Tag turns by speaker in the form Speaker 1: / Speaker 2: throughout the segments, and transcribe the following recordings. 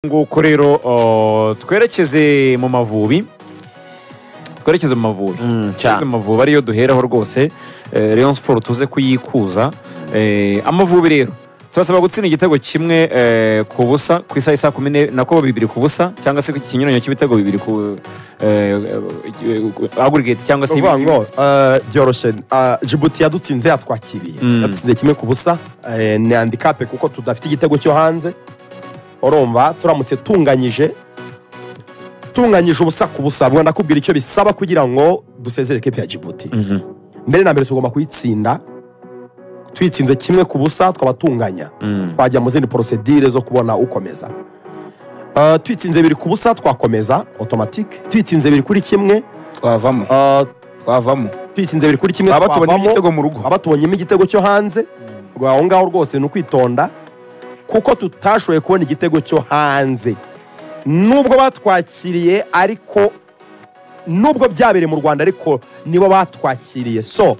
Speaker 1: nguko rero uh, twerekeze mu mavubi twerekeze mu mavubi
Speaker 2: Mm,
Speaker 1: Twerekeze mu mavubi ariyo duheraho rwose eh, Rayon Sport tuze kuyikuza Eh, amavubi rero turasaba gutsinda igitego kimwe eh, ku busa ku isaha isa kumi ne- nako bibiri ku busa cyangwa se ku kinyuranyo cy'ibitego bibiri ku agurigate cyangwa se
Speaker 3: uvuga
Speaker 1: ibindi.
Speaker 3: ngo eh, byoroshye Ah, Djibouti yadutsinze yatwakiriye
Speaker 1: Mm.
Speaker 3: yadutsinze kimwe ku busa eh, ni handicap kuko tudafite igitego cyo hanze urumva turamutse tunganyije tunganyije ubusa ku busa ubwo ndakubwira icyo bisaba kugira ngo dusezere ikipe ya Djibouti
Speaker 1: Mhm,
Speaker 3: mbere na mbere tugomba kuyitsinda tuyitsinze kimwe ku busa twaba tunganya
Speaker 1: mm,
Speaker 3: twajya mu zindi porosedire zo kubona ukomeza Eh, tuyitsinze biri ku busa twakomeza automatic tuyitsinze biri kuri kimwe
Speaker 2: twavamo
Speaker 3: eh,
Speaker 2: twavamo
Speaker 3: twitsinze biri kuri kimwe
Speaker 2: twaba tubonye
Speaker 3: twavamo
Speaker 2: igitego mu rugo
Speaker 3: aba tubonyemo igitego cyo hanze ngo aho ngaho rwose ni ukwitonda kuko tutashoboye kubona igitego cyo hanze nubwo batwakiriye ariko nubwo byabereye mu rwanda ariko nibo batwakiriye so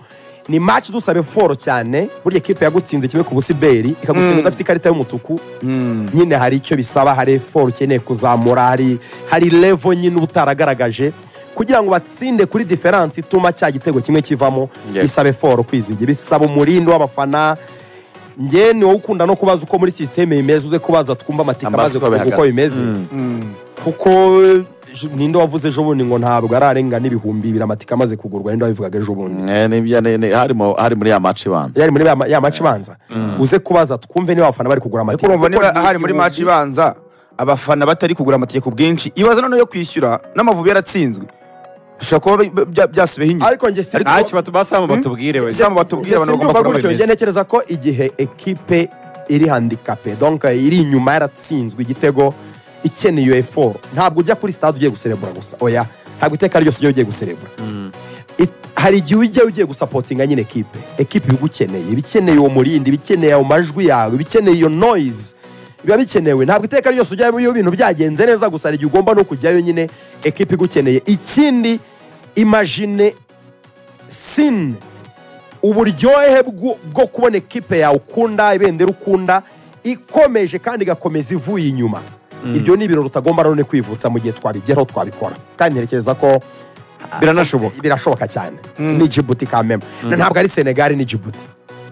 Speaker 3: ni match dusabe foro cyane burya ekipe yagutsinze kimwe ku busiberi ikagutsinda
Speaker 2: Mm.
Speaker 3: udafite ikarita y'umutuku
Speaker 2: Mm.
Speaker 3: nyine hari icyo bisaba hari eforo ukeneye kuzamura hari hari levo nyine uba utaragaragaje kugira ngo batsinde kuri diferansi ituma cya gitego kimwe kivamo
Speaker 2: Yes.
Speaker 3: bisaba eforo kwizigira bisaba umurindi w'abafana njye ni wowe ukunda no kubaza uko muri sisiteme bimeze uze kubaza twumva amatika
Speaker 2: Amazi
Speaker 3: amaze
Speaker 2: uko
Speaker 3: kuvuga uko
Speaker 2: bihagaze.
Speaker 3: bimeze
Speaker 1: mm.
Speaker 2: Mm.
Speaker 3: kuko j- ninde wavuze ejo bundi ngo ntabwo ararenga n'ibihumbi bibiri amatika amaze kugurwa ninde wabivugaga ejo bundi
Speaker 2: Eh, nibyo, ne- ne- hari mu- hari muri ya match ibanza
Speaker 3: yari muri ya ma- ya maci ibanza uze kubaza twumve niba abafana bari kugura
Speaker 4: ariko
Speaker 3: amatika
Speaker 4: urumva niba
Speaker 3: Kuko ni
Speaker 4: hari muri
Speaker 3: ibihumbi-
Speaker 4: match ibanza abafana batari kugura amatike ku bwinshi ibaza noneho yo kwishyura n'amavubi yaratsinzwe bishobora kuba bi- bya- byasubiyeho inyuma
Speaker 3: ariko njye si
Speaker 1: Ntacyo batu- basaba batubwire we.
Speaker 4: Ese abo batubwira abantu bagomba
Speaker 3: simbyumva
Speaker 4: kubona
Speaker 3: gutyo njye
Speaker 4: bimeze
Speaker 3: ntekereza ko igihe ekipe iri handikape donc iri inyuma yaratsinzwe igitego ikeneye eforo ntabwo ujya kuri stade ugiye guserebura gusa oya ntabwo iteka ryose ujya ugiye guserebura It- hari igihe ujya ugiye gusapotinga nyine ekipe ekipe ibigukeneye ibikeneye uwo murindi ibikeneye ayo majwi yawe ibikeneye iyo noise biba bikenewe ntabwo iteka ryose ujyayo iyo bintu byagenze neza gusa hari igihe ugomba no kujyayo nyine ekipe igukeneye ikindi imagine sine uburyohe bwo bwo kubona ekipe yawe ukunda ibendera ukunda ikomeje kandi igakomeza ivuye inyuma ibyo ni ibirori utagomba none kwivutsa mu gihe twabigeraho twabikora kandi ntekereza ko
Speaker 1: biranashoboka
Speaker 3: birashoboka cyane ni jibuti kameme ntabwo ari senegali ni jibuti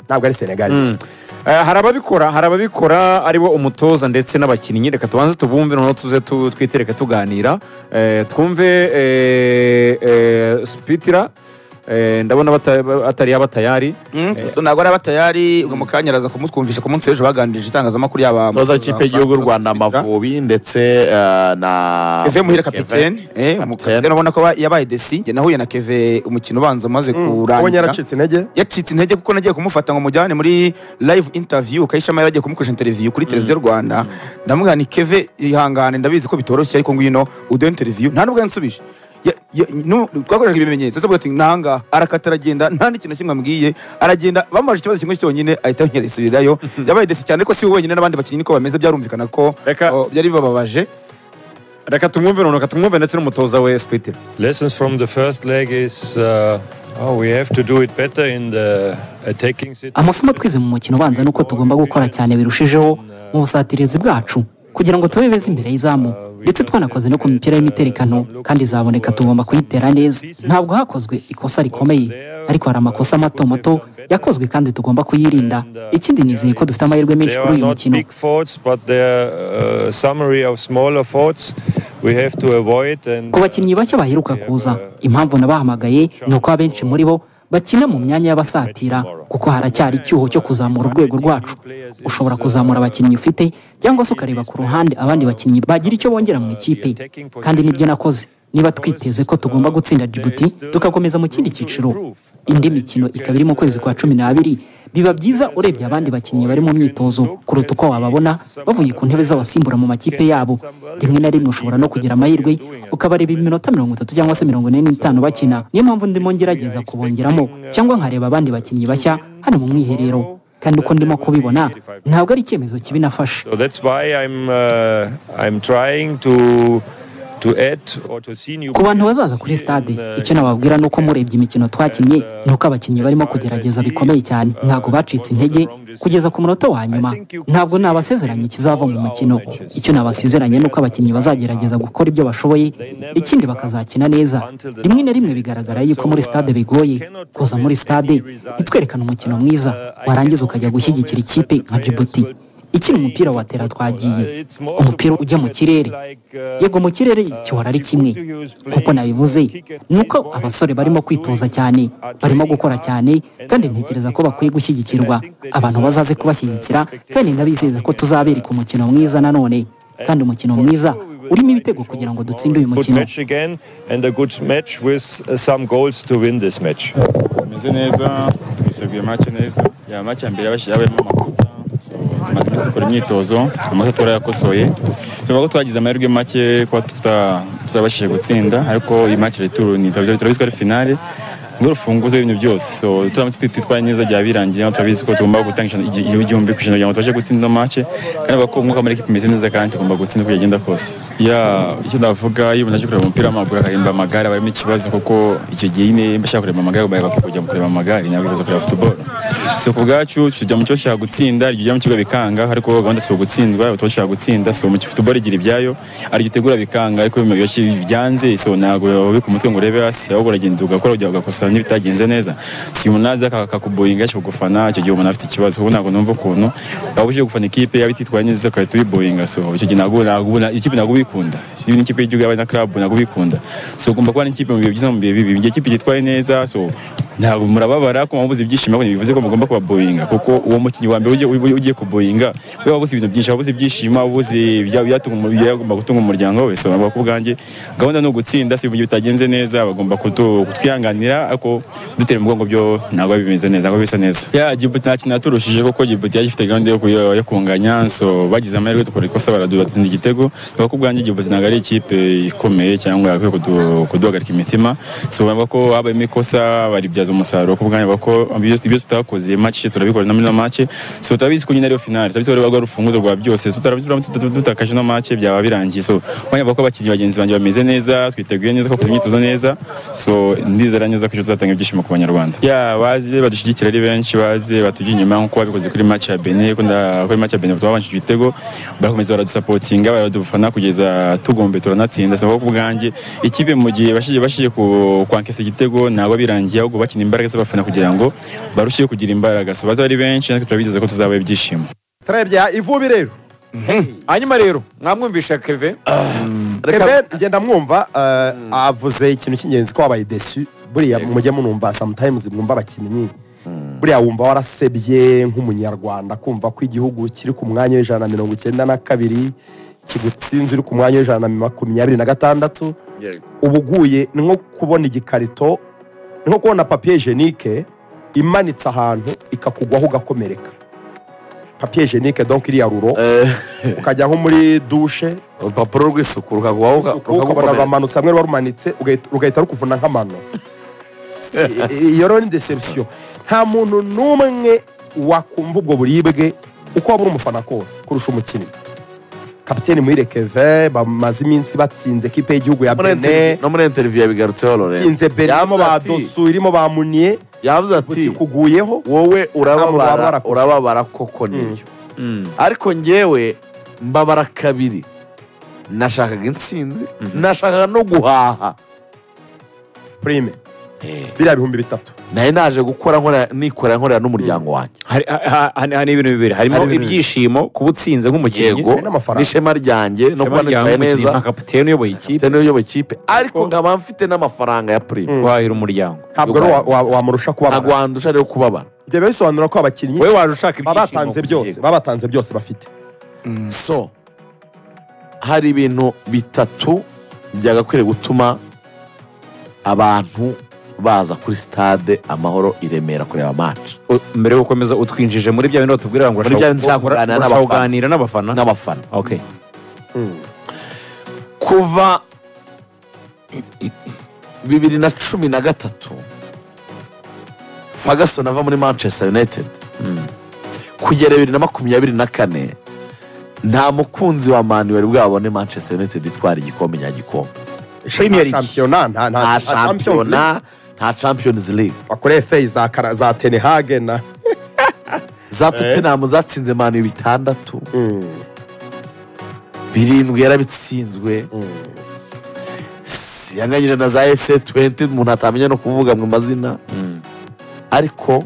Speaker 3: ntabwo ari senegali ni Djibouti.
Speaker 1: Eh, hari ababikora hari ababikora aribo umutoza ndetse n'abakinnyi reka tubanze tubumve noneho tuze tu- twitereke tuganira Eh, twumve eh, eh, sipitira Eh, ndabona bata- atari yaba tayari
Speaker 4: ntabwo araba tayari ngo mu kanya araza kumutwumvisha ku munsi w'ejo baganirije itangazamakuru yaba
Speaker 2: toza ikipe y'igihugu y'u rwanda amavubi ndetse eh, na
Speaker 4: keve muhira
Speaker 2: Keve.
Speaker 4: kapitene eh, mu
Speaker 2: Kapitene.
Speaker 4: kapitene ubona ko ba- yabaye desi njye nahuye na keve umukino ubanza umaze
Speaker 3: ubonye
Speaker 4: kurangira
Speaker 3: yaracitse intege
Speaker 4: yacitse intege kuko nagiye kumufata ngo mujyane muri live interview kayishema yari agiye kumukoresha interview kuri televiziyo rwanda ndamubwira ni keve ihangane ndabizi ko bitoroshye ariko ngwino uduhe interview nta nubwo yansubije Ya- ya- nu- twakoresheje ibimenyetso avuga ati nangaha arakata aragenda nta n'ikintu na kimwe ambwiye aragenda bamubajije ikibazo kimwe cyonyine ahita yisubirayo yabaye desi cyane ko si we wenyine n'abandi bakinnyi niko bameze byarumvikana ko
Speaker 1: Reka-
Speaker 4: o, byari bibababaje
Speaker 1: reka tumwumve noneho reka tumwumve ndetse n'umutoza we sipitira
Speaker 5: Lessons from the first leg is uh, oh, we have to do it better in the attacking situation.
Speaker 6: amasomo twize mu mukino ubanza ni uko tugomba gukora cyane birushijeho mu busatirizi bwacu kugira ngo tube beza imbere y'izamu ndetse twanakoze no ku mipira y'imiterekano kandi izaboneka tugomba kuyitera neza ntabwo hakozwe ikosa rikomeye ariko hari amakosa mato mato yakozwe kandi tugomba kuyirinda ikindi nizeye ko dufite amahirwe menshi
Speaker 5: There
Speaker 6: kuri
Speaker 5: are
Speaker 6: uyu
Speaker 5: not
Speaker 6: mukino
Speaker 5: big faults, but there are uh, summary of smaller faults we have to avoid. And
Speaker 6: ku bakinnyi bake baheruka kuza impamvu nabahamagaye ni uko abenshi muri bo bakina mu myanya y'abasatira kuko haracyari icyuho cyo kuzamura urwego rwacu ushobora kuzamura abakinnyi ufite cyangwa se ukareba ku ruhande abandi bakinnyi bagira icyo bongera mu ikipe kandi nibyo nakoze niba twiteze ko tugomba gutsinda Djibouti tugakomeza mu kindi cyiciro indi mikino ikaba iri mu kwezi kwa cumi n'abiri biba byiza urebye abandi bakinnyi bari mu myitozo kuruta uko wababona bavuye ku ntebe z'abasimbura mu makipe yabo rimwe na rimwe ushobora no kugira amahirwe ukabareba iminota mirongo itatu cyangwa se mirongo ine n'itanu bakina niyo mpamvu ndimo ngerageza kubongeramo cyangwa nkareba abandi bakinnyi bashya hano mu mwiherero kandi uko ndimo kubibona ntabwo ari icyemezo kibi nafashe
Speaker 5: So that's why I'm uh, I'm trying to
Speaker 6: ku bantu bazaza kuri stade icyo nababwira ni uko murebye imikino twakinnye ni uko abakinnyi barimo kugerageza bikomeye cyane ntabwo bacitse intege kugeza ku munota wa nyuma ntabwo nabasezeranye ikizava mu mukino icyo nabasezeranye ni uko abakinnyi bazagerageza gukora ibyo bashoboye ikindi bakazakina neza rimwe na rimwe bigaragara yuko muri stade bigoye kuza muri stade ntitwerekane umukino mwiza warangiza ukajya gushyigikira ikipe nka jibuti ikiri umupira wa tera twagiye umupira ujya mu kirere yego mu kirere gihora ari kimwe kuko nabivuze ni uko abasore barimo kwitoza cyane barimo gukora cyane kandi ntekereza ko bakwiye gushyigikirwa abantu bazaze kubashyigikira kandi ndabizeza ko tuzabereka umukino mwiza nanone kandi umukino mwiza urimo ibitego kugira ngo dutsinde uyu mukino
Speaker 7: bameze neza biteguye make neza ya make ya mbere yabayemo amakosa tumaze iminsi dukora imyitozo amakosa twarayakosoye tuvuga ko twagize amahirwe make kuba tutabashije gutsinda ariko iyi make turu ni turabizi ko ari finale ngo rufunguze ibintu byose so turamutse twitwaye neza byaba birangiye nawe turabizi ko tugomba gutanga igihumbi ku ijana kugira ngo tubashe gutsinda ino make kandi bavuga ko umwuka muri ekipa imeze neza kandi tugomba gutsinda uko yagenda kose ya icyo navuga iyo umuntu aje kureba umupira w'amaguru akareba amagare aba arimo ikibazo kuko icyo gihe nyine niba ashaka kureba amagare bayaga kujya kureba amagare ntabwo bibaza kureba futuboro so ku bwacu tujya mu cyo dushaka gutsinda iryo ujya mu kigo bikanga ariko gahunda si ugutsindwa tuba dushaka gutsinda so mu futuboro igira ibyayo ari itegura bikanga ariko byanze so ntabwo wabika umutwe ngo urebe hasi ahubwo uragenda ugakora ugira ugakosa niba bitagenze neza si umuntu aza akakuboyinga akagufana icyo gihe umuntu afite ikibazo ubu ntabwo numva ukuntu waba uje gufana ikipe yaba ititwaye neza ugahita uyiboyinga so icyo gihe ntabwo ikipe ntabwo ubikunda niba n'ikipe y'igihugu yaba na club ntabwo ubikunda so ugomba kuba n'ikipe mu bihe byiza mu bihe bibi mu gihe ikipe yitwaye neza so ntabwo murababara ko mubuze ibyishimo ariko ntibivuze ko mugomba kubaboyinga kuko uwo mukinnyi wa mbere ugiye- ugiye kuboyinga we wabuze ibintu byinshi wabuze ibyishimo wabuze ibya- ibyatunga umu- ibyagomba gutunga umuryango we so navuga ku bwanjye gahunda ni ugutsinda so mu gihe bitagenze neza bagomba kutu- kutwihanganira ariko dutera umugongo byo ntabwo biba bimeze neza ntabwo bisa neza ya Djibouti nta kintu yaturushije kuko Djibouti yari ifite gahunda yo kuyo- yo kunganya so bagize amahirwe dukora ikosa baradubatsinda igitego navuga ko ubwanjye Djibouti ntabwo ari ikipe ikomeye cyangwa yakwiye kudu- kuduhagarika imitima so bavuga ko habayemo ikosa baribyaza umusaruro ku bwanjye bavuga ko ibyo ibyo tutakoze match turabikora na muri match so turabizi ko nyine ariyo finale turabizi ko ariyo rwa rufunguzo rwa byose so turabizi turamutse tutu- dutakaje no match byaba birangiye so ubwanjye bavuga ko abakinnyi bagenzi banjye bameze neza twiteguye neza ko imyitozo neza so ndizera neza ko ejo tuzatanga ibyishimo ku banyarwanda ya baze badushyigikira ari benshi baze batujya inyuma nk'uko babikoze kuri match ya Benin ko nda- kuri match ya Benin batuma babanje ibitego barakomeza baradusapotinga baradufana kugeza tugombe turanatsinda saba ku bwanjye ikipe mu gihe bashiye bashiye ku kwankesa igitego ntabwo birangiye ahubwo bakina imbaraga z'abafana kugira ngo barusheho kugira imbaraga so baze ari benshi natwe turabizeza ko tuzaba ibyishimo
Speaker 3: turabya ivubi rero
Speaker 1: hanyuma rero mwamwumvisha keve
Speaker 3: Rebe ngenda mwumva eh, avuze ikintu cy'ingenzi ko wabaye desu buriya mujye munumva sometimes mwumva abakinnyi buriya wumva warasebye nk'umunyarwanda kumva ko igihugu kiri ku mwanya w'ijana na mirongo icyenda na kabiri kigutsinze uri ku mwanya w'ijana na makumyabiri na gatandatu uba uguye ni nko kubona igikarito ni nko kubona papiye jenike imanitse ahantu ikakugwaho ugakomereka papiye jenike donk iriya ruro ukajya nko muri dushe
Speaker 2: urupapuro rw'isuku rukaguha
Speaker 3: ukabona rumanutse hamwe ruba rumanitse ugahita- rugahita rukuvuna nk'amano I- i- iyo rero ni deception nta muntu n'umwe wakumva ubwo buribwe uko waba uri umufana kose kurusha umukinnyi kapiteni muhire keve bamaze iminsi batsinze ekipe y'igihugu ya bene
Speaker 2: no muri interiviyu yabigarutseho lorenzo
Speaker 3: batsinze bene irimo ba
Speaker 2: Yavuze ati-
Speaker 3: dosu irimo ba muniye
Speaker 2: yavuze ati
Speaker 3: butikuguyeho
Speaker 2: wowe urababara
Speaker 3: Urababara.
Speaker 2: urababara koko nibyo ariko njyewe mbabara kabiri nashakaga intsinzi nashakaga no guhaha
Speaker 3: prime biriya bihumbi bitatu
Speaker 2: nayo naje gukora nkora- nikorera nkorera n'umuryango wanjye
Speaker 1: hari ha- ha- hari ibintu bibiri harimo
Speaker 2: Hari ibintu bibiri.
Speaker 1: ibyishimo kuba utsinze nk'umukinnyi
Speaker 2: yego
Speaker 3: n'amafaranga.
Speaker 2: n'ishema ryanjye no kuba nitwaye neza
Speaker 1: nka kapiteni uyoboye ikipe
Speaker 2: ndetse n'iyo kipe ariko nkaba mfite n'amafaranga ya prime
Speaker 1: wahira umuryango
Speaker 3: ntabwo rero wa- wa- wamurusha
Speaker 2: ntabwo
Speaker 3: kuba
Speaker 2: wandusha rero kubabara
Speaker 3: ibyo biba bisobanura ko abakinnyi
Speaker 1: wowe waje ushaka
Speaker 3: baba
Speaker 1: ibyishimo
Speaker 3: batanze
Speaker 1: gusa
Speaker 3: byose
Speaker 1: yego.
Speaker 3: baba batanze byose bafite
Speaker 2: so hari ibintu bitatu byagakwiriye gutuma abantu baza kuri stade amahoro i Remera kureba match
Speaker 1: U- mbere yo gukomeza utwinjije muri bya bintu batubwira ngo
Speaker 2: Muri bya bintu nshaka kuganira n'abafana.
Speaker 1: kuganira n'abafana
Speaker 2: n'abafana
Speaker 1: okay
Speaker 2: kuva bibiri na cumi na gatatu Ferguson ava muri manchester united kugera bibiri na makumyabiri na kane nta mukunzi wa mani wari bwabone manchester united itwara igikombe nyagikombe
Speaker 4: Premier League.
Speaker 3: nta shampiyona nta
Speaker 2: nta
Speaker 3: nta nta Champions League.
Speaker 2: shampiyona nta champions league
Speaker 3: bakoreye feyi za kara za tenehage na
Speaker 2: za tottenham zatsinze mani bitandatu birindwi yarabitsinzwe yanganyije na za efuse tuwenti umuntu atamenya no kuvuga mu mazina ariko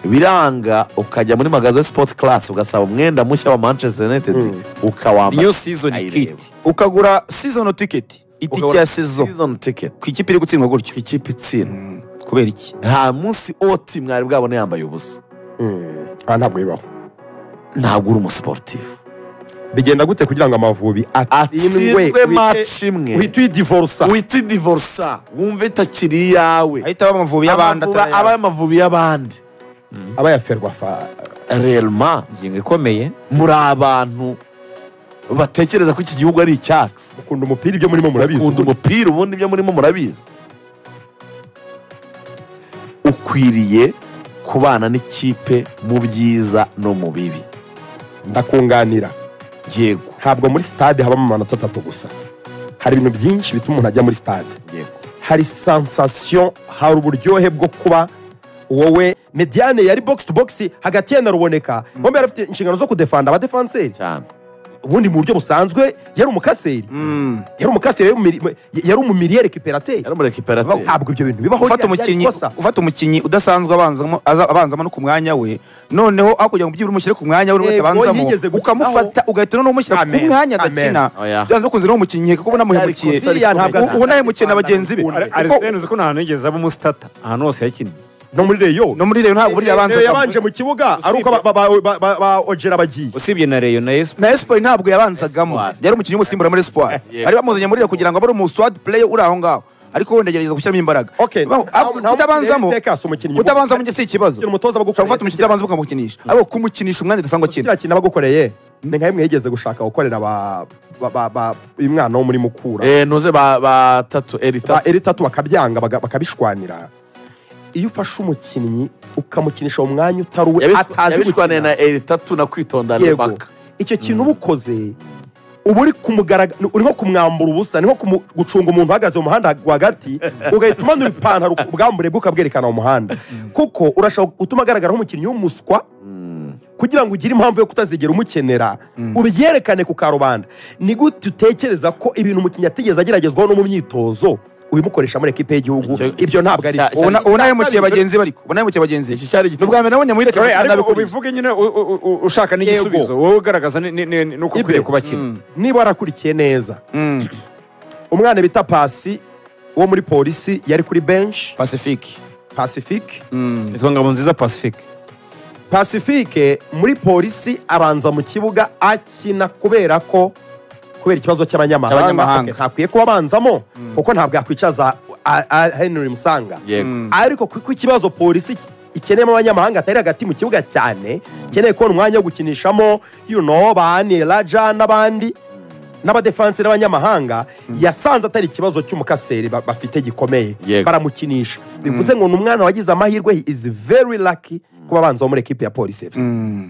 Speaker 2: biranga ukajya muri magaze sipoti karasi ugasaba umwenda mushya wa manchester united ukawambara
Speaker 1: niyo season
Speaker 2: ayireba.
Speaker 1: kit
Speaker 4: ukagura season ticket itike
Speaker 2: Ukabona
Speaker 4: ya season
Speaker 2: season ticket
Speaker 4: ku ikipe iri gutsindwa gutyo
Speaker 2: ikipe itsinda
Speaker 4: kubera iki
Speaker 2: nta munsi oti mwari bwabone yambaye ubusa
Speaker 3: aha ntabwo bibaho
Speaker 2: ntabwo uri umusiporutifu
Speaker 3: bigenda gute kugira ngo amavubi atsindwe
Speaker 2: atsindwe
Speaker 3: uhite-
Speaker 2: maci imwe
Speaker 3: uhite uyidivorusa
Speaker 2: wita idivorsa wumva itakiri iyawe
Speaker 4: ahita aba amavubi y'abandi
Speaker 2: Amavubi-
Speaker 4: atari
Speaker 2: aba
Speaker 4: ayawe.
Speaker 2: amavubi y'abandi
Speaker 3: aba yaferwa fa
Speaker 2: rerema
Speaker 1: ingingo ikomeye
Speaker 2: muri abantu batekereza ko iki gihugu ari icyacu
Speaker 3: ukunda umupira ibyo murimo murabizi
Speaker 2: ukunda umupira ubundi ibyo murimo murabizi ukwiriye kubana n'ikipe mu byiza no mu bibi
Speaker 3: ndakunganira
Speaker 2: yego
Speaker 3: ntabwo muri stade habamo amanota atatu gusa hari ibintu byinshi bituma umuntu ajya muri stade
Speaker 2: yego
Speaker 3: hari sansasiyo hari uburyohe bwo kuba wowe mediane yari box to box hagati ye na ruboneka bombi yari afite inshingano zo kudefanda abadefanseri
Speaker 2: cyane
Speaker 3: ubundi mu buryo busanzwe yari umukaseri
Speaker 4: Mm.
Speaker 3: yari umukaseri yari umumiri- yari umumiriye rekiperateri
Speaker 2: yari muri rekiperateri
Speaker 3: ntabwo ibyo bintu bibaho ryari-
Speaker 4: ufata
Speaker 3: ryari
Speaker 4: umukinnyi
Speaker 3: ikosa.
Speaker 4: ufata umukinnyi udasanzwe abanzamo aza- abanzamo no ku mwanya we noneho aho kugira ngo byibura umushyire ku mwanya we uri
Speaker 3: Yego,
Speaker 4: wese abanzamo
Speaker 3: yigeze gukinaho.
Speaker 4: ukamufata ugahita noneho umushyira ku
Speaker 3: Amen,
Speaker 4: mwanya
Speaker 3: amen.
Speaker 4: agakina
Speaker 2: Oya.
Speaker 4: byanze bikunze rero umukinnyi nkeka ko ubona amuhemukiye
Speaker 2: Ariko Siriya
Speaker 3: ntabwo
Speaker 4: U- ubona ahemukiye na
Speaker 3: azatanga
Speaker 4: bagenzi be
Speaker 3: ukundi.
Speaker 4: Kuko
Speaker 1: arisene uzi ko nta hantu yigeze aba umusitata ahantu hose yakinnye
Speaker 3: no muri reyo
Speaker 4: no muri reyo ntabwo burya yabanza
Speaker 3: Reyo yabanje mu kibuga ari uko ba- ba- ba- ba- ba ojera bagiye
Speaker 1: usibye na reyo na esipo
Speaker 4: na espoir ntabwo yabanzagamo yari umukinnyi w'umusimbura muri espoir bari bamuzanye muri reyo kugira ngo abe ari umuswad player uri aho ngaho ariko wenda agerageza gushyiramo imbaraga
Speaker 3: Okay,
Speaker 4: Baho-
Speaker 3: nta-
Speaker 4: ako-
Speaker 3: nta
Speaker 4: kutabanzamo
Speaker 3: mukinnyi yari umukinnyi-
Speaker 4: kutabanzamo njye si ikibazo
Speaker 3: Kugira umutoza bagukoreye
Speaker 4: ushobora gufata
Speaker 3: si
Speaker 4: umukinnyi utabanza ukamukinisha ariko kumukinisha umwanya udasanga akina
Speaker 3: kiriya kintu abagukoreye ni nka bimwe yigeze gushaka gukorera ba- ba- ba- ba- uyu mwana wo muri mukura
Speaker 2: eh ntuze ba batatu erita
Speaker 3: ba eritatu bakabyanga baga- bakabishwanira iyo ufashe umukinnyi ukamukinisha mu mwanya utari uwe atazi
Speaker 2: yabishwaneye
Speaker 3: gukina
Speaker 2: na eritatu na kwitondana
Speaker 3: yego
Speaker 2: impaka
Speaker 3: icyo kintu uba ukoze uba uri kumugaragara uri nko kumwambura ubusa ni nko kumu- gucunga umuntu uhagaze mu muhanda rwagati ugahita umanura ipantaro ubwambure bwe ukabwerekana mu muhanda kuko urashaka gutuma agaragara nk'umukinnyi w'umuswa kugira ngo ugire impamvu yo kutazigera umukenera ubyerekane ku karubanda ni gute utekereza ko ibintu umukinnyi atigeze ageragezwaho no mu myitozo ubimukoresha muri ekipe y'igihugu
Speaker 2: Icyo-
Speaker 3: ibyo ntabwo ari
Speaker 2: Cya- cya-
Speaker 4: ubona ubona ahemukiye bagenzi be ariko ubona ahemukiye bagenzi be
Speaker 2: iki cyari
Speaker 4: ni
Speaker 2: igitego
Speaker 4: ubwa mbere nabonye muri reka
Speaker 1: ariko ubivuge nyine u- u- u- ushaka n'igisubizo wowe ugaragaza ni- ni- ni- nuko
Speaker 3: Ibe.
Speaker 1: ukwiye kubakina
Speaker 3: niba warakurikiye neza umwana bita pasi wo muri polisi yari kuri benshi
Speaker 4: pacifique
Speaker 3: pacifique
Speaker 1: nitwa ngabo nziza pacifique
Speaker 3: pacifique muri polisi abanza mu kibuga akina kubera ko kubera ikibazo cy'abanyamahanga okay,
Speaker 4: Cy'abanyamahanga.
Speaker 3: ntakwiye kuba abanzamo kuko ntabwo yakwicaza a- a- henry musanga
Speaker 2: yego
Speaker 3: ariko kuko ikibazo polisi ikeneyemo abanyamahanga atari hagati mu kibuga cyane ikeneye kubona umwanya wo gukinishamo you know, ba Ani raja n'abandi n'abadefansi n'abanyamahanga yasanze atari ikibazo cy'umukaseri ba- bafite gikomeye
Speaker 2: Yego.
Speaker 3: baramukinisha bivuze ngo ni umwana wagize amahirwe he is very lucky kuba abanza wo muri ekipe ya polisi fc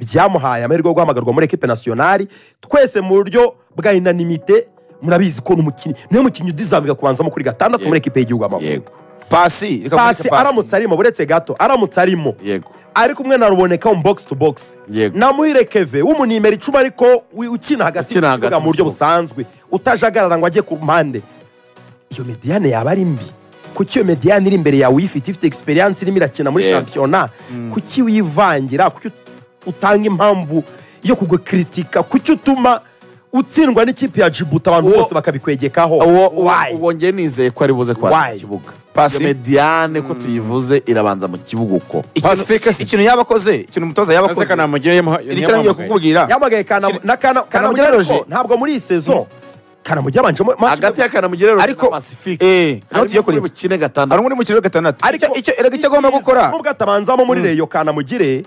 Speaker 3: byamuhaye amahirwe yo guhamagarwa muri ekipe nasiyonari twese mu buryo bwa inanimite murabizi ko ni umukinnyi niwe mukinnyi udizambika kubanzamo kuri gatandatu muri ekipe y'igihugu y'amavubi
Speaker 2: yego
Speaker 4: pasi reka
Speaker 3: pasi
Speaker 4: kwandika
Speaker 3: aramutse arimo buretse gato aramutse arimo
Speaker 2: yego
Speaker 3: ariko umwe naruboneka mu box to box
Speaker 2: Yego.
Speaker 3: namuhire keve w'umunimero icumi ariko wi- ukina hagati
Speaker 2: Ukina
Speaker 3: mu
Speaker 2: hagati
Speaker 3: kibuga mu buryo
Speaker 2: mu kibuga.
Speaker 3: busanzwe utajagarara ngo ajye ku mpande iyo mediyane yaba ari mbi kuki iyo mediyane iri imbere yawe uyifite ifite egisperiyanse irimo irakina muri
Speaker 2: Yego.
Speaker 3: shampiyona kuki wiyivangira kuki ut- utanga impamvu yo kugukritika kuki utuma utsindwa n'ikipe ya jibuta abantu
Speaker 2: Uwo-
Speaker 3: bose bakabikwegekaho
Speaker 2: uwo
Speaker 3: Why?
Speaker 2: uwo njye nizeye ko ari buze
Speaker 3: Why?
Speaker 2: kwandika ikibuga
Speaker 4: Pasi?
Speaker 2: Iyo mediane ko tuyivuze irabanza mu kibuga uko
Speaker 4: ikintu ikintu yabakoze ikintu umutoza yabakoze
Speaker 1: ese kanamugire
Speaker 4: iri cyo ngiye kukubwira
Speaker 3: yamagaye Kanam- na Kana-
Speaker 4: Kanamugire
Speaker 3: kanamugire ariko
Speaker 4: Roger.
Speaker 3: ntabwo muri iyi sezo kanamugire abanjemo
Speaker 2: hagati ya kanamugire na
Speaker 4: Ariko-
Speaker 2: pacifique
Speaker 4: eh naho
Speaker 2: harimo
Speaker 4: tugiye
Speaker 2: kuri
Speaker 4: kureba
Speaker 2: bukine gatandatu
Speaker 4: harimo muri mu kiriro gatandatu
Speaker 3: ariko
Speaker 4: Icyo- icyo erega icyo agomba gukora
Speaker 3: nubwo atabanzamo muri reyo kanamugire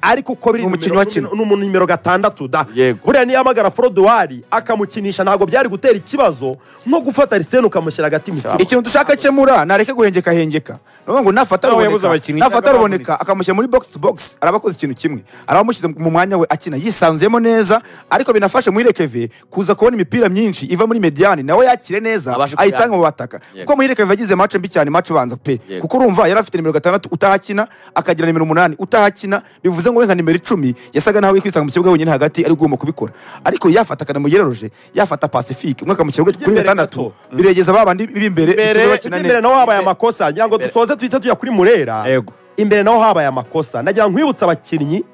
Speaker 3: ariko uko biri
Speaker 4: Ni umukinnyi wakina.
Speaker 3: ni umu nimero gatandatu da
Speaker 2: Yego.
Speaker 3: buriya niyahamagara forodowari akamukinisha ntabwo byari gutera ikibazo nko gufata arisene ukamushyira hagati mu kibuga
Speaker 4: ikintu dushaka akemura nareke guhengeka hengeka niyo ngo nafata
Speaker 1: Nawe yabuze
Speaker 4: ruboneka
Speaker 1: abakinnyi
Speaker 4: nafata
Speaker 1: cyangwa
Speaker 4: ruboneka
Speaker 1: abavunitse.
Speaker 4: akamushyira muri box to box araba akoze ikintu kimwe araba amushyize mu mwanya we akina yisanzuyemo neza ariko binafashe muhire keve kuza kubona imipira myinshi iva muri mediane nawe yakire neza
Speaker 2: Abashe kuyakira.
Speaker 4: ayitange mu bataka
Speaker 2: Yego.
Speaker 4: kuko muhire keve yagize mace mbi cyane mace ubanza pe
Speaker 2: Yego.
Speaker 4: kuko urumva yari afite nimero gatandatu utahakina akagira nimero umunani utahakina bivuze ngo we nka nimero icumi yasaga nawe kwisanga mu kibuga wenyine hagati ari bwuma kubikora ariko yafata kanamugereroje yafata pacifique umwe akamushyira kuri
Speaker 3: Imbere
Speaker 4: gatandatu
Speaker 3: gato.
Speaker 4: biregeza ba bandi
Speaker 2: Imbere,
Speaker 4: b'imbere bituma
Speaker 3: Ujya
Speaker 4: bakina
Speaker 3: imbere
Speaker 4: neza
Speaker 3: naho habaye amakosa ngira ngo dusoze duhita tujya kuri murera
Speaker 1: Yego.
Speaker 3: imbere naho habaye amakosa nagira ngo nkwibutse abakinnyi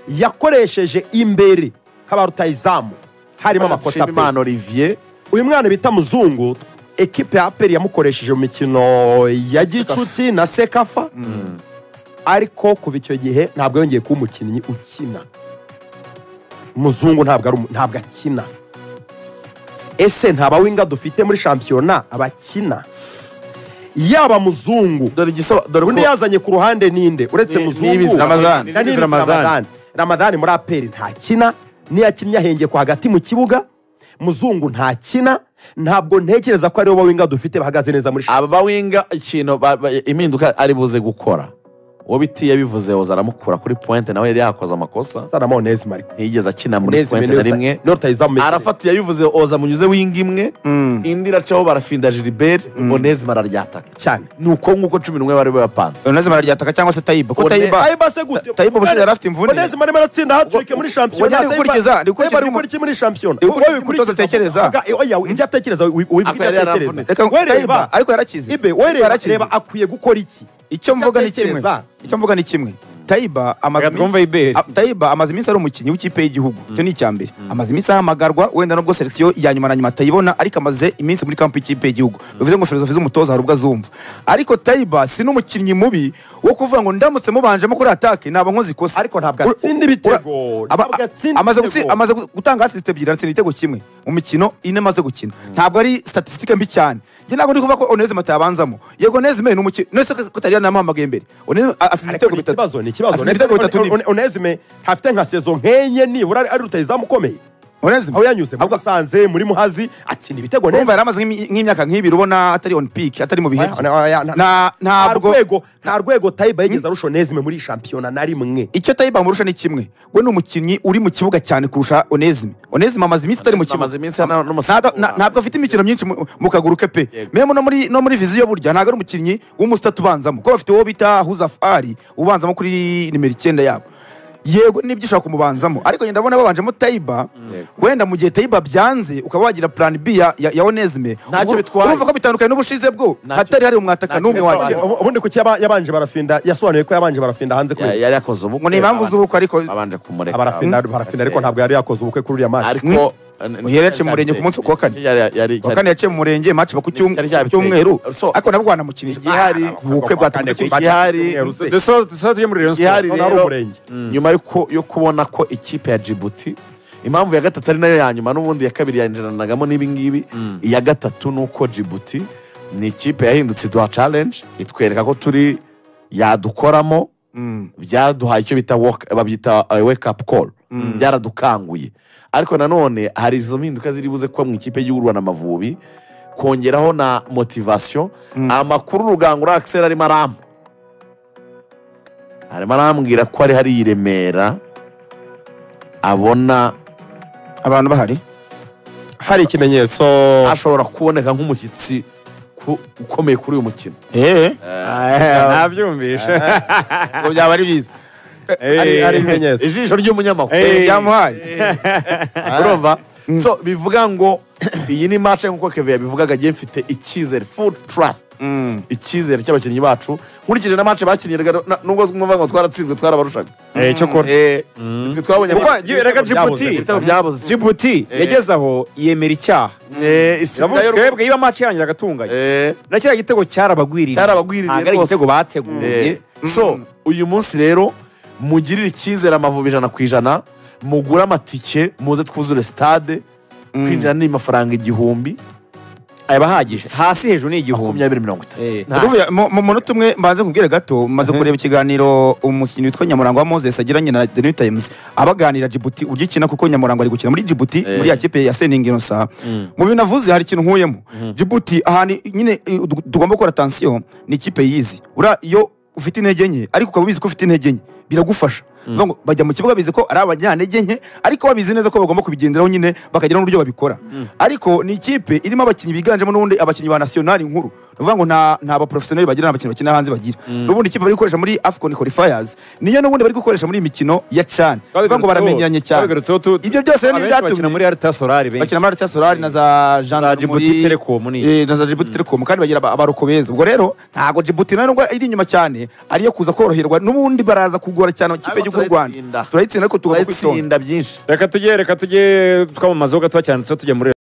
Speaker 3: yakoresheje imbere haba rutayizamu harimo amakosa pe
Speaker 2: Nshimiyimana Olivier
Speaker 3: uyu mwana bita muzungu ekipe ya aperi yamukoresheje mu mikino ya gicuti na sekafa ariko kuva icyo gihe ntabwo yongeye kuba umukinnyi ukina muzungu ntabwo ari umu- ntabwo akina ese nta bawinga dufite muri shampiyona abakina yaba muzungu
Speaker 2: dore igisaba dore
Speaker 3: undi
Speaker 2: ko
Speaker 3: yazanye ku ruhande ninde uretse
Speaker 2: Ni-
Speaker 3: muzungu
Speaker 2: Niyibizi Ramadhan.
Speaker 3: na Niyibizi
Speaker 1: Ramadhan.
Speaker 3: ramadani ramadani muri aperi ntakina niyo akinnye ahengeko hagati mu kibuga muzungu ntakina ntabwo ntekereza ko aribo bawinga dufite bahagaze neza muri shampiyona
Speaker 2: aba bawinga ikintu ba- ba- impinduka ari buze gukora uwo biti yabivuze yoza aramukura kuri pointe nawe yari yakoze amakosa
Speaker 3: sana monezi mariko
Speaker 2: ntiyigeze akina muri
Speaker 3: monezi
Speaker 2: pointe na rimwe
Speaker 3: niyo rutayizamu
Speaker 2: arafata yabivuze oza munyuze wing imwe indi iracaho barafinda Gilbert Bonezi mararyataka
Speaker 3: cyane
Speaker 2: ni uko nguko cumi n'umwe bari bapanze
Speaker 4: oneze mararyataka cyangwa se tayiba ko
Speaker 2: One-
Speaker 4: tayiba
Speaker 3: tayiba se gute
Speaker 4: Tayiba ubushize yari afite imvune.
Speaker 3: monezi marimo aratsinda hatirike muri shampiyona
Speaker 4: Oya, ari gukurikiza, ari gukurikiza
Speaker 3: ari
Speaker 4: ibyo-
Speaker 3: gukora iki muri shampiyona
Speaker 4: ari gukora ibyo atekereza.
Speaker 3: Oga, eh, oya ibyo atekereza wibuka ibyo
Speaker 2: Akaba yari
Speaker 3: atekereza
Speaker 2: yaravunitse.
Speaker 4: reka ngo
Speaker 3: We reba,
Speaker 4: tayiba ariko yarakize
Speaker 3: ibe we reba,
Speaker 4: Yarakize.
Speaker 3: reba akwiye gukora iki
Speaker 4: icyo mvuga ni kimwe
Speaker 3: atekereza.
Speaker 4: icyo mvuga ni kimwe tayiba amaze
Speaker 1: Reka twumve
Speaker 4: iminsi-
Speaker 1: Iberi.
Speaker 4: a- Tayiba amaze iminsi ari umukinnyi w'ikipe y'igihugu icyo ni icya mbere amaze iminsi ahamagarwa wenda nubwo selekisiyo ya nyuma na nyuma atayibona ariko amaze iminsi muri kampu y'ikipe y'igihugu bivuze ngo filozofi z'umutoza hari ubwo azumva ariko tayiba si n'umukinnyi mubi wo kuvuga ngo ndamutse mubanjemo kuri atake naba nkoze ikosa
Speaker 3: ariko ntabwo
Speaker 4: Ura-
Speaker 3: atsinda
Speaker 4: ura-
Speaker 3: ibitego
Speaker 4: aba-
Speaker 3: ntabwo atsinda
Speaker 4: amaze
Speaker 3: ibitego.
Speaker 4: gutsi- amaze gu- gutanga asisite ebyiri aratsinda igitego kimwe mu mikino ine amaze gukina ntabwo ari statisitike mbi cyane njye ntabwo ndi kuvuga ko oneze mata yabanzamo yego oneze mbe ni umukinnyi oneze kutari yanamuhamagaye imbere oneze a- asize
Speaker 3: ariko
Speaker 4: ibitego
Speaker 3: ni
Speaker 4: bitatu
Speaker 3: ikibazo ni ikibazo
Speaker 4: asize ibitego bitatu
Speaker 3: Onezime-
Speaker 4: nibyo
Speaker 3: onezime hafite nka sezo nk'enye nibura ari- ari rutayizamu ukomeye
Speaker 4: oneze
Speaker 3: aho yanyuze muri musanze muri muhazi atsinda ibitego
Speaker 4: urumva
Speaker 3: neza
Speaker 4: yari amaze nk'imi- nk'imyaka nk'ibiri ubona atari on peak atari mu bihe
Speaker 3: Oya, oya, oya, nta-
Speaker 4: Na-
Speaker 3: nta
Speaker 4: ntabwo
Speaker 3: rwego nta rwego tayiba yigeze arusha onezime muri shampiyona na rimwe
Speaker 4: icyo tayiba amurusha ni kimwe we ni umukinnyi uri mu kibuga cyane kurusha onezime onezime amaze iminsi atari mu
Speaker 2: Onezime amaze
Speaker 4: kibuga
Speaker 2: iminsi ana- n'umusifuzi.
Speaker 4: Ntabwo- na- ntabwo afite imikino myinshi mu- mu kaguru ke pe
Speaker 2: Yego.
Speaker 4: memo no muri no muri viziyo burya ntabwo ari umukinnyi w'umusitati ubanzamo kuko bafite uwo bita huzafari ubanzamo kuri nimero icyenda yabo yego nibyo ushobora kumubanzamo ariko njye ndabona babanjemo tayiba wenda mu gihe tayiba byanze ukaba wagira plan b ya, ya, ya onezime
Speaker 2: Ntacyo
Speaker 4: Ubu-
Speaker 2: bitwaye.
Speaker 4: urumva ko bitandukanye n'ubushize bwo
Speaker 2: Ntacyo-
Speaker 4: hatari hari umwataka
Speaker 2: ntacyo
Speaker 4: n'umwe
Speaker 2: bitwaye.
Speaker 4: wagira
Speaker 2: Oya.
Speaker 3: ubundi kuki yaba- yabanje barafinda yasobanuye ko yabanje barafinda
Speaker 2: Ya-
Speaker 3: hanze kuri
Speaker 2: yari yakoze ubukwe
Speaker 4: ngo ni impamvu
Speaker 2: abanje-
Speaker 4: z'ubukwe ariko
Speaker 2: abanje kumureka
Speaker 3: barafinda barafinda ariko ntabwo yari yakoze ubukwe kuri uriya mani
Speaker 2: ariko
Speaker 4: Uhereye mu murenge ku munsi ku wa kane.
Speaker 2: Yari- yari-
Speaker 4: kuwa kane yaciye mu murenge match ba ku cyum-
Speaker 2: Cyari cyabiteye.
Speaker 4: cyumweru
Speaker 2: So-
Speaker 4: ariko nabwo wanamukinisha
Speaker 2: Igihari-
Speaker 4: Ah, ubukwe bwatangiye
Speaker 2: Igihari-
Speaker 4: kwica.
Speaker 2: Igihari-
Speaker 1: dusoza dusoza tujye muri rayon
Speaker 2: igihari
Speaker 1: sport
Speaker 3: Noneho ari
Speaker 2: rero
Speaker 3: umurenge.
Speaker 2: nyuma yuko- yo kubona ko ikipe ya jibuti impamvu ya gatatu ari nayo ya nyuma n'ubundi iya kabiri yinjiranagamo n'ibingibi iya gatatu ni uko jibuti ni ikipe yahindutse iduha challenge itwereka ko turi yadukoramo byaduhaye icyo bita woke- babyita uh, wake up call byaradukanguye ariko nanone hari izo mpinduka ziri buze kuba mu ikipe y'igihugu y'u Rwanda Amavubi kongeraho na motivation amakuru rugangura Axel arimo arampa arimo arambwira ko ari hari i Remera abona
Speaker 4: abantu bahari
Speaker 3: hari ikimenyetso
Speaker 2: ashobora kuboneka nk'umushyitsi ku- ukomeye kuri uyu mukino
Speaker 4: eee
Speaker 1: ntabyumvishe
Speaker 4: ngo byaba ari byiza
Speaker 3: hari hari ibimenyetso
Speaker 2: ijisho ry'umunyamakuru
Speaker 1: Eh.
Speaker 4: Eh, byamuhaye
Speaker 2: urumva so bivuga ngo iyi ni match nkuko Kevin yabivugaga agiye mfite icyizere full trust
Speaker 4: Mm.
Speaker 2: icyizere cy'abakinnyi bacu nkurikije na match bakinnye rega- na- nubwo mwumva ngo twaratsinzwe twarabarushaga
Speaker 1: cyo kora
Speaker 2: Eh, twe twabonye
Speaker 1: Kuko reka Djibouti.
Speaker 2: ibitego byabuze
Speaker 1: jibuti yageze aho yemera icyaha
Speaker 2: Eh,
Speaker 1: iravuga
Speaker 2: isubirayo rwose.
Speaker 1: twebwe iyo amaci yanyu agatunganye
Speaker 2: Eh,
Speaker 1: na kiriya gitego cyarabagwiriye
Speaker 2: Cyarabagwiririye
Speaker 1: ntabwo ari
Speaker 2: rwose.
Speaker 1: igitego bateguye
Speaker 2: Eh, so uyu munsi rero mugirire icyizere amavubi ijana ku ijana mugure amatike muze twuzure stade kwinjira ni amafaranga igihumbi
Speaker 1: aba ahagije hasi hejuru ni igihumbi
Speaker 2: makumyabiri mirongo itatu
Speaker 1: Eh.
Speaker 2: Nta-
Speaker 4: Uruvuga, mu- mu munota umwe mbanze nkubwire gato maze kureba ikiganiro umukinnyi witwa Nyamurangwa wa Moses agiranye na The New Times abaganira Djibouti uburyo ikina kuko Nyamurangwa ari gukina muri Djibouti muri ya kipe ya Sening Inosa mu bintu navuze hari ikintu nkuyemo Djibouti ahantu nyine eh, du- tugomba gukora attention ni ikipe yizi ura iyo ufite intege nke ariko ukaba ubizi ko ufite intege nke biragufasha Bivuga ngo bajya mu kibuga bizi ko ari abanyantege nke ariko babizi neza ko bagomba kubigenderaho nyine bakagira n'uburyo babikora ariko ni ikipe irimo abakinnyi biganjemo n'ubundi abakinnyi ba nasiyonari nkuru ni ukuvuga ngo nta nta baporofesiyoneri bagira nta bakinnyi bakina hanze bagira n'ubundi ikipe bari gukoresha muri afcon qualifiers niyo n'ubundi bari gukoresha muri iyi mikino ya cani bivuga ngo baramenyeranye cyane ibyo byose rero ntibyatumye
Speaker 1: bakina muri arita solari be
Speaker 4: bakina muri Arta Solari na za
Speaker 1: na
Speaker 4: Gendarmerie
Speaker 1: jibuti telekomu ni
Speaker 4: Eh, na za Djibouti Telecom kandi bagira aba- abaroko beza ubwo rero ntago Djibouti nayo nubwo iri inyuma cyane ariyo kuza koroherwa n'ubundi baraza kugora cyane ikipe
Speaker 2: Ariko
Speaker 4: y'igihugu cy'u Rwanda
Speaker 2: turayitsinda.
Speaker 4: turayitsinda ariko tugomba kwitonda
Speaker 2: turayitsinda byinshi
Speaker 1: reka tujye reka tujye twamamazeho gato cyane tujya muri